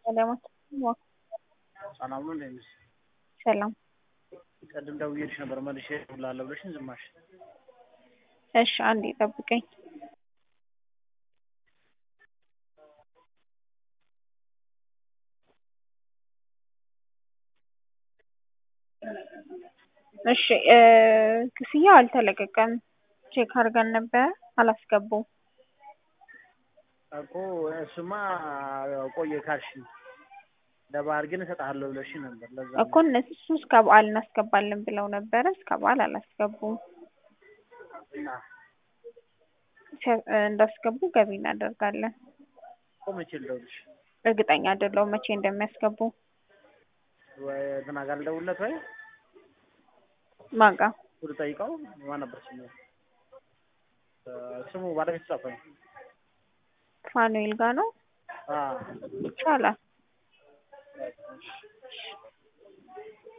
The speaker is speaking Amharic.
ሰላማት ሰላም ነው እንዴት ነሽ? ሰላም። ቅድም ደውዬልሽ ነበር መልሼ እደውልልሃለሁ ብለሽኝ ዝም አልሽ። እሺ አንዴ ጠብቀኝ። እሺ ክፍያው አልተለቀቀም። ቼክ አድርገን ነበረ አላስገቡም። እኮ እሱማ ቆየ ካልሽኝ ለበዓል ግን እሰጥሃለሁ ብለሽኝ ነበር። ለዛ ነው። እኮ እነሱ እስከ በዓል እናስገባለን ብለው ነበረ። እስከ በዓል አላስገቡም። እና ሲያ- እንዳስገቡ ገቢ እናደርጋለን። እኮ መቼ ልደውልሽ? እርግጠኛ አይደለሁም መቼ እንደሚያስገቡ። ወይ እንትና ጋር ልደውልለት ወይ ማጋ ሁሉ ጠይቀው ማን ነበር ስሙ? እ ስሙ ባለቤት ጻፈኝ። ፋኑኤል ጋር ነው አዎ ይቻላል።